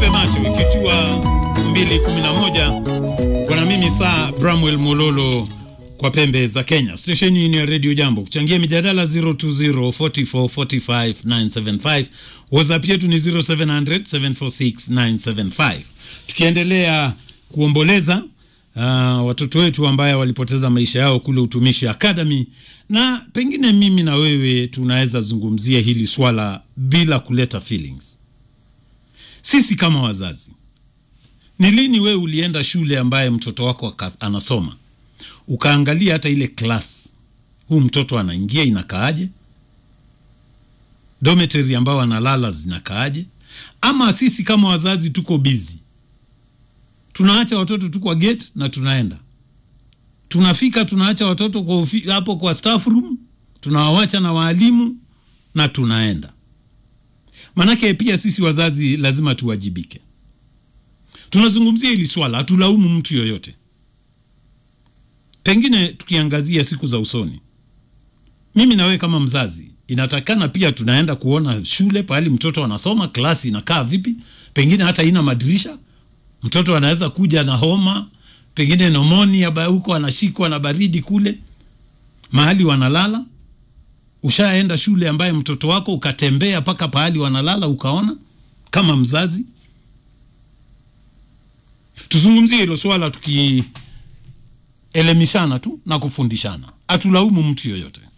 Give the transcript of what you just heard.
tupepese macho ikichua 211 kuna mimi saa Bramwell Mololo kwa pembe za Kenya. Stesheni ni ya Radio Jambo. Kuchangia mijadala 0204445975. WhatsApp yetu ni 0700746975. Tukiendelea kuomboleza uh, watoto wetu ambaye walipoteza maisha yao kule Utumishi Academy, na pengine mimi na wewe tunaweza zungumzia hili swala bila kuleta feelings. Sisi kama wazazi, ni lini wewe ulienda shule ambaye mtoto wako anasoma ukaangalia hata ile class huu mtoto anaingia inakaaje, dormitory ambao analala zinakaaje? Ama sisi kama wazazi tuko busy, tunaacha watoto tu kwa gate na tunaenda, tunafika tunaacha watoto kwa ufi, hapo kwa staff room, tunawawacha na waalimu na tunaenda. Manake pia sisi wazazi lazima tuwajibike. Tunazungumzia hili swala, hatulaumu mtu yoyote pengine tukiangazia siku za usoni, mimi na wewe kama mzazi, inatakana pia tunaenda kuona shule pahali mtoto anasoma, klasi inakaa vipi, pengine hata ina madirisha. Mtoto anaweza kuja na homa, pengine nomonia huko, anashikwa na baridi kule mahali wanalala. Ushaenda shule ambaye mtoto wako ukatembea mpaka pahali wanalala ukaona, kama mzazi? Tuzungumzie hilo swala tuki elimishana tu na kufundishana, hatulaumu mtu yoyote.